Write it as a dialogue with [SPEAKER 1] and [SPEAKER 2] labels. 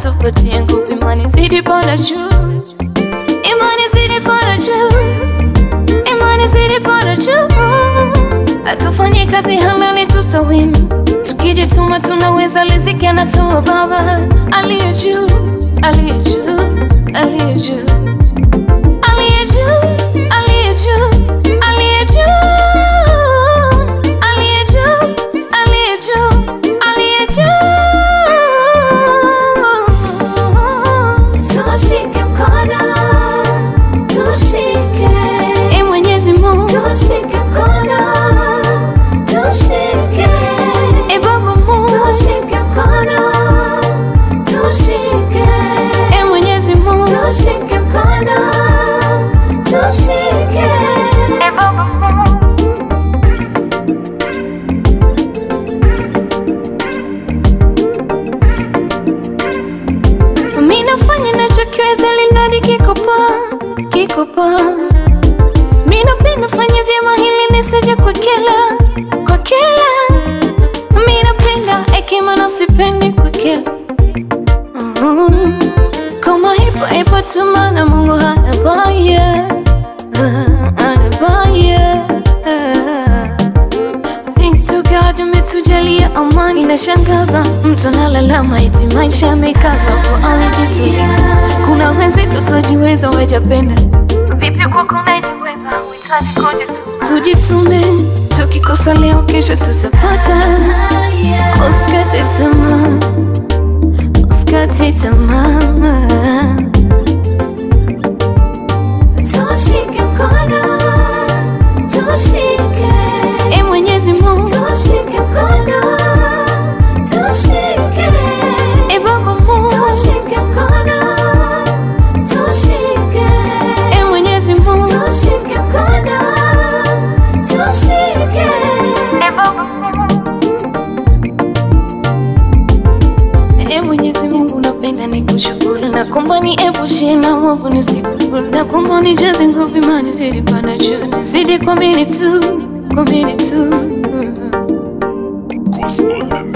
[SPEAKER 1] atupatie nguvu, imani zidi panda juu, imani zidi panda juu, imani zidi panda juu, atufanye kazi halali tutawini, tukijituma tunaweza, riziki anatoa Baba aliye juu, aliye juu, aliye juu, aliye juu, aliye juu, aliye juu, aliye juu, aliye juu, aliye juu.
[SPEAKER 2] Tushike mkono, tushike,
[SPEAKER 1] Ee Mwenyezi Mungu,
[SPEAKER 2] tushike mkono, tushike,
[SPEAKER 1] Ee Baba Mungu,
[SPEAKER 2] tushike mkono, tushike,
[SPEAKER 1] Ee Mwenyezi Mungu,
[SPEAKER 2] tushike mkono, tushike.
[SPEAKER 1] Ee Baba Mungu. Mimi nafanya nachokiweza lindadi kiko poa, kiko poa. Mimi napenda fanya vyema hili nisije kwa kila, kwa kila. Mimi napenda hekima na sipendi kwa kila. Mm. Kama ipo ipo tu maana Mungu hana baya, Ah, hana baya. Thanks to God umetujalia amani. Inashangaza mtu analalama eti maisha yamekaza kwa alijitulia. Kuna wenzetu wasiojiweza wajapenda, vipi kwako unajiweza? Uhitaji kujituma. Tujitume, tukikosa leo, kesho tutapata. Usikate tamaa, usikate tamaa.
[SPEAKER 2] Tushike mkono, tushike,
[SPEAKER 1] Ee Mwenyezi Mungu,
[SPEAKER 2] tushike mkono, tushike,
[SPEAKER 1] Ee Baba Mungu,
[SPEAKER 2] tushike mkono, tushike,
[SPEAKER 1] Ee Mwenyezi Mungu,
[SPEAKER 2] tushike mkono, tushike.
[SPEAKER 1] Ee Baba Mungu. Ee Mwenyezi Mungu, napenda nikushukuru na kuomba niepushe na mwovu nisikufuru, na kuomba nijaze nguvu, imani zidi panda juu, nizidi kuamini tu, kuamini tu.
[SPEAKER 3] Cause all them